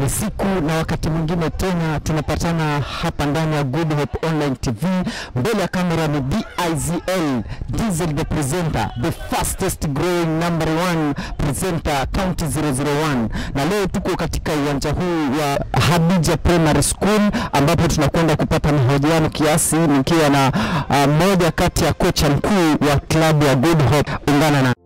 Ni siku na wakati mwingine tena tunapatana hapa ndani ya Good Hope Online TV. Mbele ya kamera ni DIZL Diesel the presenter, the fastest growing number one presenter county 001, na leo tuko katika uwanja huu wa Hadija Primary School ambapo tunakwenda kupata mahojiano kiasi, nikiwa na uh, moja kati ya kocha mkuu wa klabu ya Good Hope. Ungana na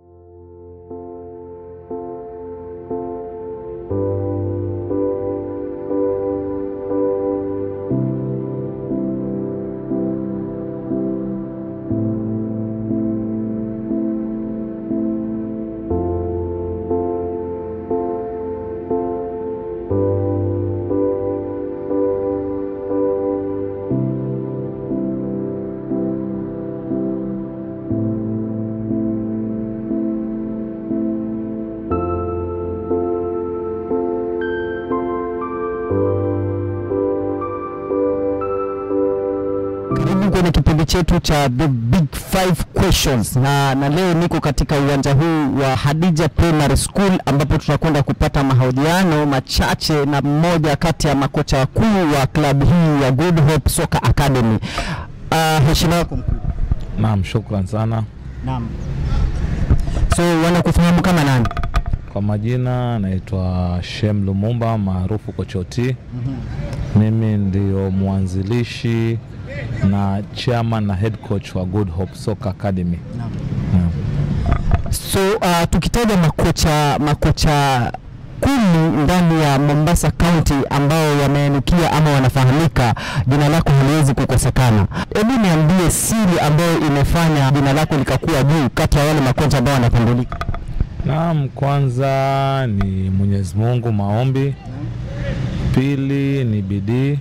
Karibu kwenye kipindi chetu cha The Big Five Questions na, na leo niko katika uwanja huu wa Hadija Primary School ambapo tunakwenda kupata mahojiano machache na mmoja kati ya makocha wakuu wa klabu hii ya Good Hope Soccer Academy. Uh, heshima yako mkuu. Naam, shukran sana. Naam. So wanakufahamu kama nani? Kwa majina naitwa Shem Lumumba maarufu Kochoti. Mimi ndio mwanzilishi na chairman na head coach wa Good Hope Soccer Academy. Naam. Naam. So uh, tukitaja makocha makocha kumi ndani ya Mombasa County ambao wameinukia ama wanafahamika, jina lako haliwezi kukosekana. Hebu niambie siri ambayo imefanya jina lako likakuwa juu kati ya wale makocha ambao wanatambulika. Naam, kwanza ni Mwenyezi Mungu, maombi. Pili ni bidii.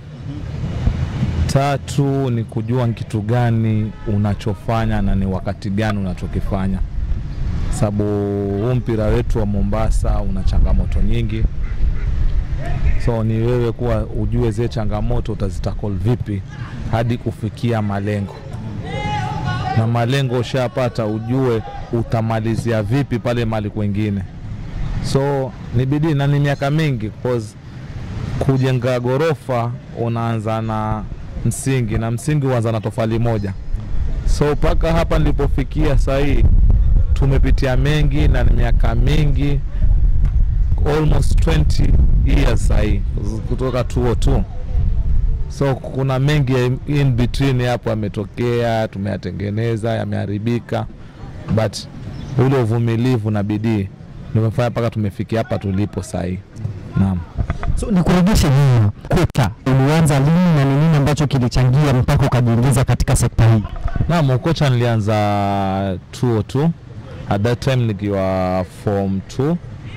Tatu ni kujua ni kitu gani unachofanya na ni wakati gani unachokifanya, sababu huu mpira wetu wa Mombasa una changamoto nyingi, so ni wewe kuwa ujue zile changamoto utazitakol vipi hadi kufikia malengo, na malengo ushapata, ujue utamalizia vipi pale mali kwengine. So ni bidii na ni miaka mingi cause kujenga ghorofa unaanza na msingi na msingi huanza na tofali moja. So mpaka hapa nilipofikia sahii tumepitia mengi na ni miaka mingi, almost 20 years sahii kutoka 202 so kuna mengi ya in between hapo yametokea, tumeyatengeneza, yameharibika, but ule uvumilivu na bidii nimefanya mpaka tumefikia hapa tulipo sahii. Naam. So nikurudishe nyuma, kocha, ulianza lini na ni nini ambacho kilichangia mpaka ukajiingiza katika sekta hii? Naam, ukocha nilianza 202 at that time nikiwa form 2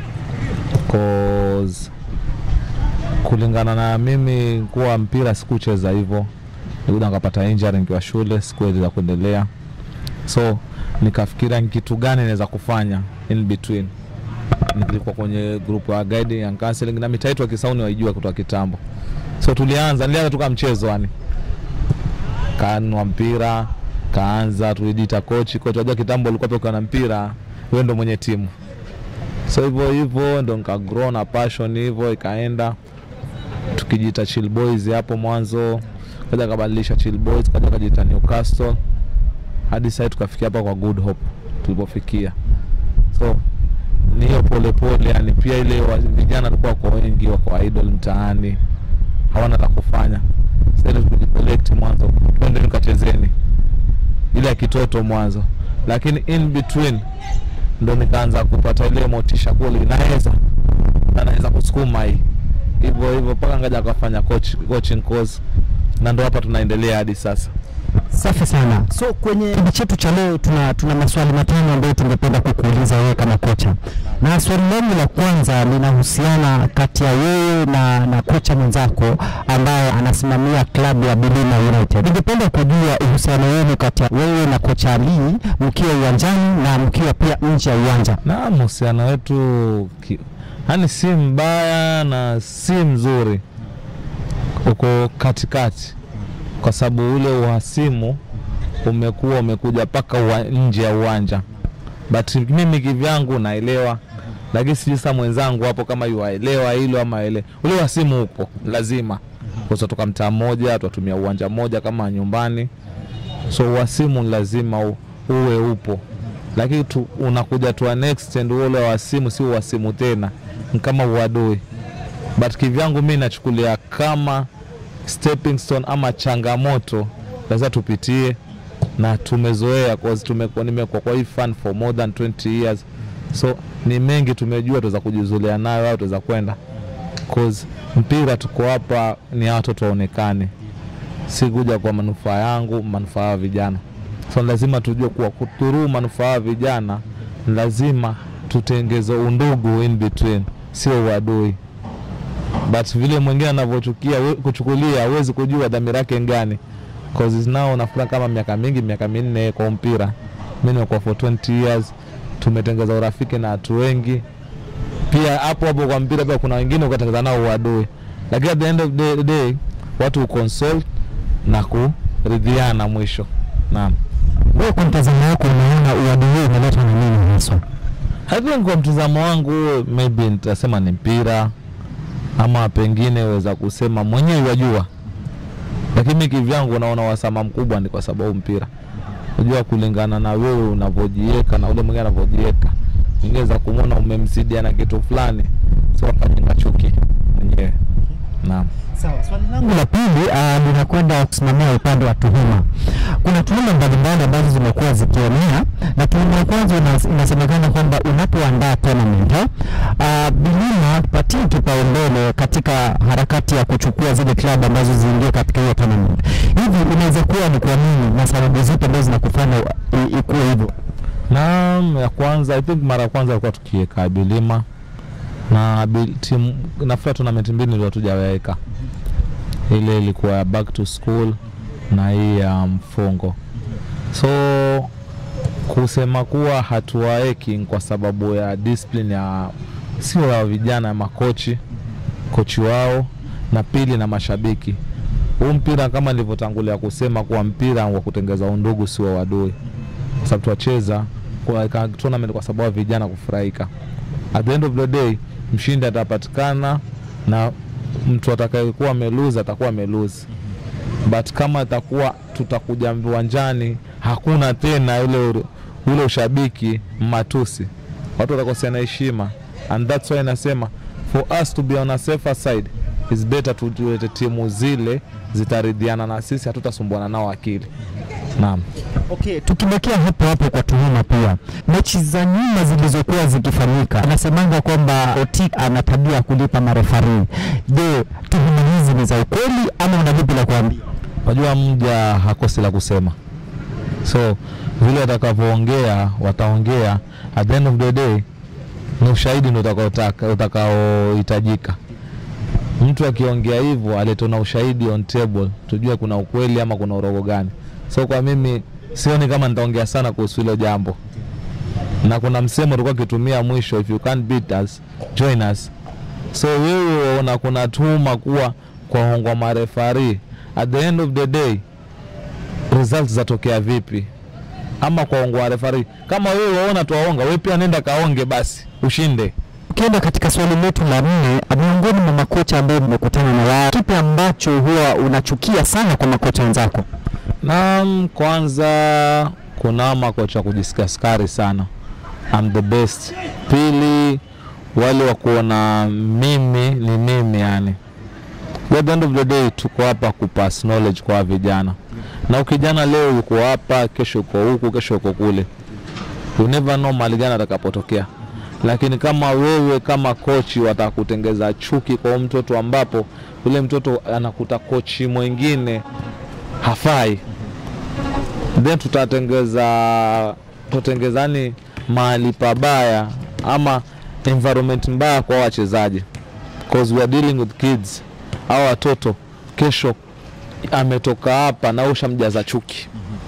cause kulingana na mimi kuwa mpira sikucheza hivyo, nikuja nikapata injury nikiwa shule, sikuweza kuendelea, so nikafikiria ni kitu gani naweza kufanya in between. Nilikuwa kwenye group ya guiding and counseling na mitaa yetu ya Kisauni waijua kutoka kitambo, so tulianza, nilianza tu kama mchezo yani kanwa mpira kaanza, tulijiita kochi kochi. Wajua kitambo ulikuwa pia ukiwa na mpira wewe ndo mwenye timu, so hivyo hivyo ndo nika grow na passion hivyo ikaenda, tukijiita Chill Boys hapo mwanzo, kaja kabadilisha Chill Boys, kaja kajiita Newcastle hadi sasa tukafikia hapa kwa Good Hope tulipofikia. So ni hiyo polepole, yani pia ile wa- vijana walikuwa wako wengi, wako idle mtaani, hawana la kufanya sasa ile tulicollect mwanzo, twende nikachezeni ile ya kitoto mwanzo, lakini in between ndo nikaanza kupata ile motisha kule, inaweza na naweza kusukuma hii hivyo hivyo mpaka ngaja akafanya coach, coaching course na ndo hapa tunaendelea hadi sasa. Safi sana. So kwenye kipindi chetu cha leo tuna, tuna maswali matano ambayo tungependa kukuuliza wewe kama kocha, na swali langu la kwanza linahusiana kati ya wewe na, na kocha mwenzako ambaye anasimamia klabu ya Bilima United. Ningependa kujua uhusiano wenu kati ya wewe na kocha Ali mkiwa uwanjani na mkiwa pia nje ya uwanja. na mahusiano wetu ki- yani si mbaya na si mzuri, uko katikati, kwa sababu ule uhasimu umekuwa umekuja mpaka uwa- nje ya uwanja, but mimi kivyangu naelewa lakini sijui sasa mwenzangu hapo kama yuwaelewa hilo ama ele ule wa simu upo lazima kwa sababu toka mtaa mmoja twatumia uwanja mmoja kama nyumbani so wa simu lazima u, uwe upo lakini tu, unakuja tu an extent ule wa simu si wa simu tena ni kama uadui but kivyangu mi nachukulia kama stepping stone ama changamoto lazima tupitie na tumezoea cause tumekuwa nimekuwa kwa hii fan for more than 20 years so ni mengi tumejua tuweza kujizulia nayo au tuweza kwenda cause mpira tuko hapa ni hawa watoto waonekane si kuja kwa manufaa yangu manufaa ya vijana so lazima tujue kuwa kuturuu manufaa ya vijana lazima tutengeze undugu in between sio uadui but vile mwingine anavyochukia we- kuchukulia huwezi kujua dhamira yake ngani cause now nafikira kama miaka mingi miaka minne kwa mpira mi nimekuwa for 20 years tumetengeza urafiki na watu wengi pia hapo hapo kwa mpira pia kuna wengine ukatengeza nao uadui lakini at the end of the day watu consult na kuridhiana mwisho naam Wewe kwa mtazamo wako unaona uadui huu umeletwa na nini haswa? I think kwa mtazamo wangu maybe nitasema ni mpira ama pengine weza kusema mwenyewe wajua, lakini mi kivyangu naona wasama mkubwa ni kwa sababu mpira. Unajua, kulingana na wewe unavyojiweka na ule mwingine anavyojiweka, ingeweza kumwona umemzidia na kitu fulani, so akajenga chuki mwenyewe. Naam. Sawa, swali langu la pili uh, linakwenda kusimamia upande wa tuhuma. Kuna tuhuma mbalimbali ambazo zimekuwa zikienea, na tuhuma ya kwanza ina- inasemekana kwamba unapoandaa tournament uh, Bilima patie kipaumbele katika harakati ya kuchukua zile klabu ambazo ziingie katika hiyo tournament. Hivi inaweza kuwa ni kwa nini na sababu zipi ambazo zinakufanya i- ikuwe hivyo? Naam, ya kwanza I think mara ya kwanza alikuwa tukiweka Bilima na bil- timu nafikiri tournament mbili ndio hatujaweka. Ile ilikuwa ya back to school na hii ya mfungo. So kusema kuwa hatuwaeki ni kwa sababu ya discipline ya sio ya vijana ya makochi kochi wao na pili na mashabiki. Huu mpira kama nilivyotangulia kusema kuwa mpira wa kutengeza undugu sio wadui kwa sababu twacheza kwa ka- tournament kwa sababu ya vijana kufurahika. At the end of the day, mshindi atapatikana na mtu atakayekuwa ameluzi atakuwa ameluzi, but kama atakuwa tutakuja viwanjani hakuna tena ule ure- ule ushabiki matusi, watu watakoseana heshima, and that's why nasema for us to be on a safer side is better tulete timu zile zitaridhiana na sisi, hatutasumbuana nao akili. Naam. Okay, tukibakia hapo hapo kwa tuhuma pia, mechi za nyuma zilizokuwa zikifanyika, anasemanga kwamba Otik ana tabia ya kulipa marefari. Je, tuhuma hizi ni za ukweli ama una lipi la kuambia? Unajua mja hakosi la kusema, so vile watakavyoongea wataongea, at the end of the day ni ushahidi ndio utakaotaka- utakaohitajika. Mtu akiongea hivyo alete na ushahidi on table, tujue kuna ukweli ama kuna urogo gani. So kwa mimi sioni kama nitaongea sana kuhusu hilo jambo, na kuna msemo ulikuwa akitumia mwisho, if you can't beat us join us. So wewe una kuna tuhuma kuwa kwaongwa marefari, at the end of the day results zatokea vipi? Ama kwaongwa refari, kama wewe waona tuwaonga, wewe pia nenda kaonge basi ushinde. Ukienda katika swali letu la nne, miongoni mwa makocha ambayo mmekutana na wao, kipi ambacho huwa unachukia sana kwa makocha wenzako? Naam, kwanza kuna makocha kujisikia skari sana, I'm the best. Pili, wale wa kuona mimi ni mimi, yani at the end of the day tuko hapa kupass knowledge kwa vijana, na ukijana leo yuko hapa, kesho uko huku, kesho uko kule, you never know mahali gani atakapotokea. Lakini kama wewe kama kochi watakutengeza chuki kwa huyu mtoto, ambapo yule mtoto anakuta kochi mwingine hafai, then tutatengeza tutengezani mahali pabaya ama environment mbaya kwa wachezaji, cause we are dealing with kids. Hao watoto kesho ametoka hapa na ushamjaza chuki,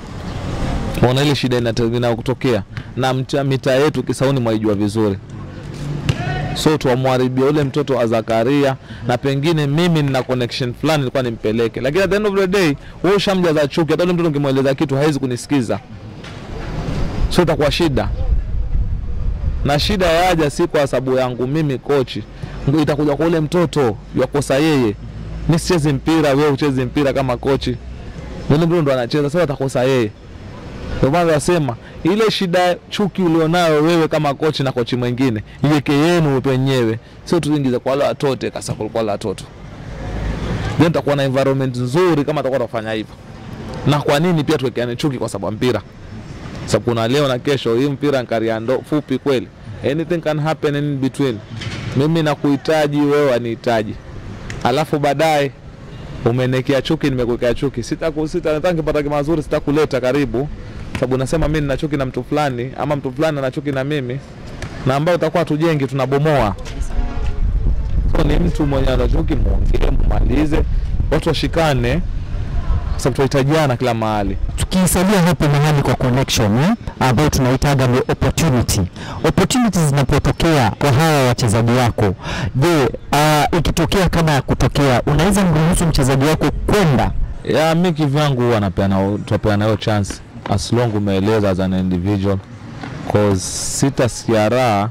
ona ile shida inate- inayotokea na mta- mitaa yetu Kisauni mwaijua vizuri so tuwamharibia ule mtoto wa Zakaria, na pengine mimi nina connection fulani nilikuwa nimpeleke, lakini at the end of the day wewe ushamjaza chuki. Hata ule mtoto ukimweleza kitu hawezi kunisikiza, so itakuwa shida. na shida yaja si kwa sababu yangu mimi kochi, ndio itakuja kwa ule mtoto yakosa yeye. Mi sichezi mpira, wewe uchezi mpira kama kochi, yule mtoto ndo anacheza, sasa atakosa yeye. Ndio maana nasema ile shida chuki ulionayo wewe kama kochi na kochi mwingine iweke yenu wenyewe, sio tuingize kwa wale watoto kasa kwa wale watoto, then tutakuwa na environment nzuri kama tutakuwa tunafanya hivyo. Na kwa nini pia tuwekeane chuki kwa sababu ya mpira? Sababu kuna leo na kesho, hii mpira ni karia ndo fupi kweli, anything can happen in between. Mimi nakuhitaji wewe wanihitaji, alafu baadaye umenekea chuki, nimekuwekea chuki, sitaku sita nataka nikipata mazuri sitakuleta karibu, sababu nasema mimi nina chuki na mtu fulani, ama mtu fulani ana chuki na mimi, na ambao utakuwa tujengi, tunabomoa. So ni mtu mwenye ana chuki, muongee, mumalize, watu washikane, sababu tunahitajiana kila mahali. tukisalia hapo mahali kwa connection eh, ambayo tunaitaga ni opportunity. Opportunities zinapotokea kwa hawa wachezaji wako, je, uh, ikitokea kama ya kutokea, unaweza mruhusu mchezaji wako kwenda ya mi kivyangu huwa napeana tunapeana hiyo chance as long umeeleza as an individual cause sitasikia raha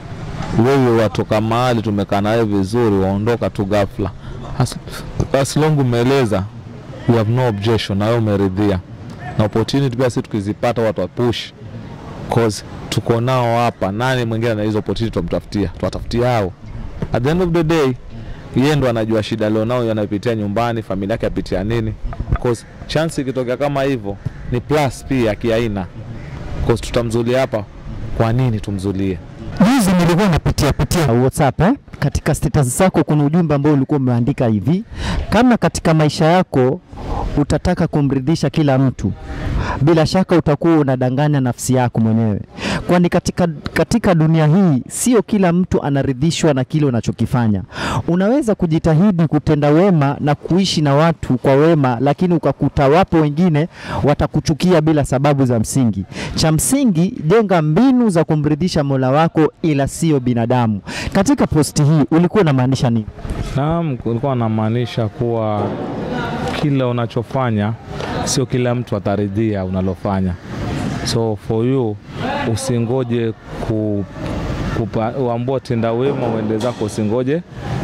wewe watoka mahali tumekaa nawe vizuri waondoka tu ghafla as, as long umeeleza we have no objection na wewe umeridhia na opportunity pia si tukizipata watu wapush cause tuko nao hapa nani mwingine na hizo opportunity tutamtafutia tuwatafutia hao at the end of the day yeye ndo anajua shida alionao yanapitia nyumbani, familia yake apitia nini. Cause chance ikitokea kama hivyo ni plus pia kiaina, cause tutamzulia hapa. Kwa nini tumzulie? Juzi nilikuwa napitia pitia WhatsApp eh? Katika status zako kuna ujumbe ambao ulikuwa umeandika hivi, kama katika maisha yako utataka kumridhisha kila mtu, bila shaka utakuwa unadanganya nafsi yako mwenyewe, kwani katika, katika dunia hii sio kila mtu anaridhishwa na kile unachokifanya. Unaweza kujitahidi kutenda wema na kuishi na watu kwa wema, lakini ukakuta wapo wengine watakuchukia bila sababu za msingi. Cha msingi, jenga mbinu za kumridhisha Mola wako, ila sio binadamu. Katika posti hii ulikuwa unamaanisha nini? Naam, kulikuwa namaanisha kuwa kila unachofanya sio kila mtu ataridhia unalofanya, so for you usingoje ku, kupa, uambua tenda wema uende zako, usingoje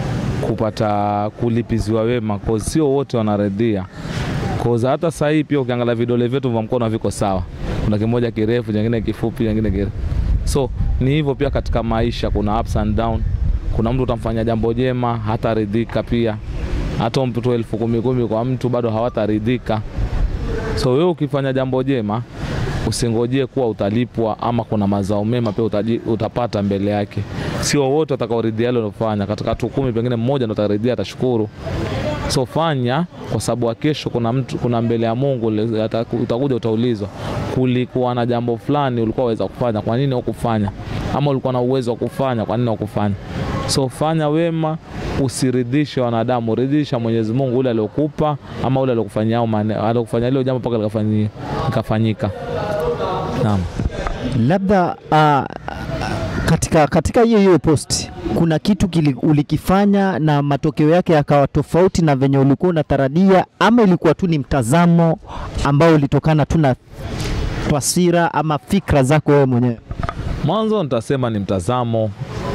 kupata kulipiziwa wema, cause sio wote wanaridhia. Cause hata sasa hii pia ukiangalia vidole vyetu vya mkono haviko sawa, kuna kimoja kirefu, kingine kifupi, kingine kirefu. So ni hivyo pia katika maisha, kuna ups and down. Kuna mtu utamfanya jambo jema hataridhika pia, hata umpe elfu kumi kumi kwa mtu bado hawataridhika. So wewe ukifanya jambo jema usingojee kuwa utalipwa ama kuna mazao mema pia utaji, utapata mbele yake. Sio wote watakaoridhia ile unalofanya. Katika watu kumi pengine mmoja ndo ataridhia, atashukuru. So fanya kwa sababu ya kesho, kuna mtu, kuna mbele ya Mungu le- ata- utakuja utaulizwa, kulikuwa na jambo fulani ulikuwa waweza kufanya, kwa nini hukufanya? Ama ulikuwa na uwezo wa kufanya, kwa nini hukufanya? So fanya wema, usiridhishe wanadamu, ridhisha Mwenyezi Mungu, ule aliokupa ama ule aliokufanyia au mane- aliokufanyia lile jambo mpaka likafanyi- likafanyika. Naam. Labda uh, katika katika hiyo hiyo post kuna kitu kili, ulikifanya na matokeo yake yakawa tofauti na venye ulikuwa unatarajia, ama ilikuwa tu ni mtazamo ambao ulitokana tu na taswira ama fikra zako wewe mwenyewe? Mwanzo nitasema ni mtazamo,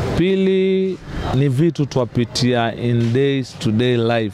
pili ni vitu twapitia in days to day life.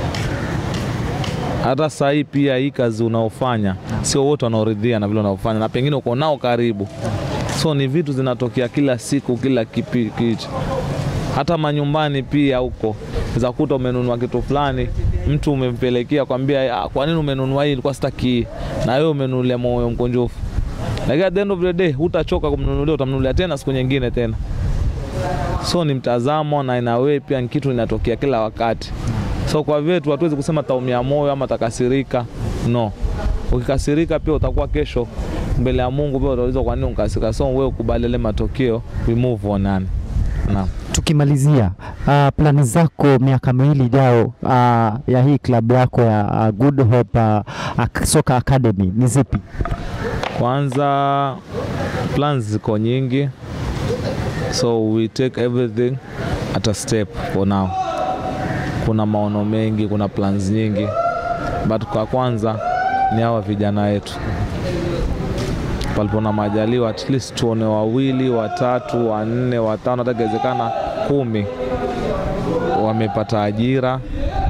Hata saa hii pia hii kazi unaofanya sio wote wanaoridhia na vile unaofanya, na pengine uko nao karibu, so ni vitu zinatokea kila siku, kila kipi kitu. Hata manyumbani pia huko za kuta umenunua kitu fulani, mtu umempelekea kwambia, "Ah, kwa nini umenunua hii? Ilikuwa sitaki hii." na wewe umenunulia moyo mkunjufu lakini at the end of the day hutachoka kumnunulia, utamnunulia tena siku nyingine tena. So ni mtazamo na ina way pia ni kitu inatokea kila wakati. So kwa vyetu hatuwezi kusema taumia moyo ama takasirika, no. Ukikasirika pia utakuwa kesho mbele ya Mungu pia utaulizwa kwa nini ukasirika. So wewe ukubali ile matokeo, we move on yani. Naam. Tukimalizia uh, plani zako miaka miwili ijao uh, ya hii klabu yako ya uh, Good Hope uh, uh, Soccer Academy ni zipi? Kwanza plans ziko nyingi, so we take everything at a step for now. Kuna maono mengi, kuna plans nyingi, but kwa kwanza ni hawa vijana wetu. palipo na majaliwa, at least tuone wawili, watatu, wanne, watano, hata ikiwezekana kumi wamepata ajira,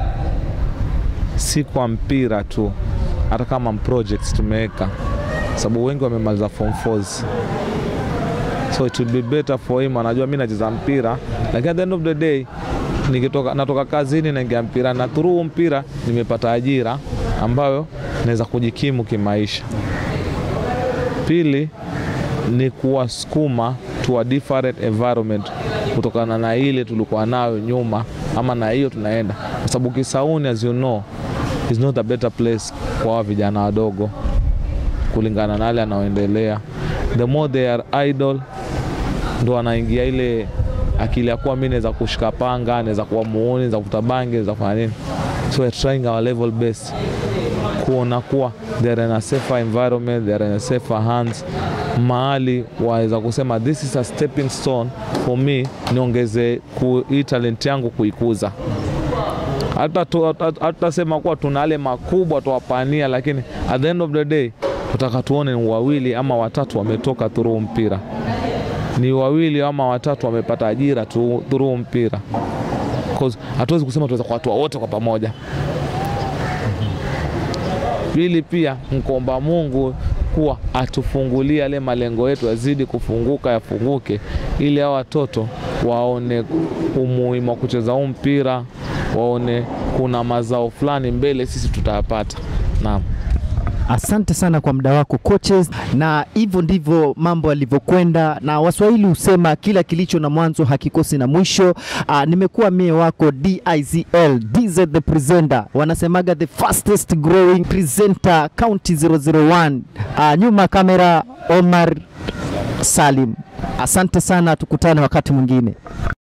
si kwa mpira tu, hata kama projects tumeweka, sababu wengi wamemaliza form 4s so it will be better for him. Anajua mi nacheza mpira, lakini at the end of the day nikitoka, natoka kazini naingia mpira na through mpira nimepata ajira ambayo naweza kujikimu kimaisha. Pili ni kuwasukuma to a different environment kutokana na ile tulikuwa nayo nyuma, ama na hiyo tunaenda, kwa sababu Kisauni as you know is not a better place kwa hawa vijana wadogo kulingana na yale anaoendelea. The more they are idle, ndo anaingia ile akili ya kuwa mi naweza kushika panga, naweza kuwa muuni, naweza kuvuta bangi, naweza kufanya nini. So we're trying our level best kuona kuwa they are in a safer environment, they are in a safer hands, mahali waweza kusema this is a stepping stone for me, niongeze ku- hii talent yangu kuikuza hata tu- hata- hatutasema kuwa tuna yale makubwa tuwapania, lakini at the end of the day tutaka tuone ni wawili ama watatu wametoka through mpira, ni wawili ama watatu wamepata ajira tu through mpira, because hatuwezi kusema tuweza kuwatua wote kwa pamoja. Pili pia mkomba Mungu kuwa atufungulie yale malengo yetu yazidi kufunguka, yafunguke, ili hao watoto waone umuhimu wa kucheza huu mpira, waone kuna mazao fulani mbele sisi tutayapata. Naam. Asante sana kwa muda wako coaches, na hivyo ndivyo mambo yalivyokwenda, na Waswahili husema kila kilicho na mwanzo hakikosi na mwisho. Uh, nimekuwa mie wako DIZL DZ the presenter, wanasemaga the fastest growing presenter county 001. Uh, nyuma kamera Omar Salim. Asante sana, tukutane wakati mwingine.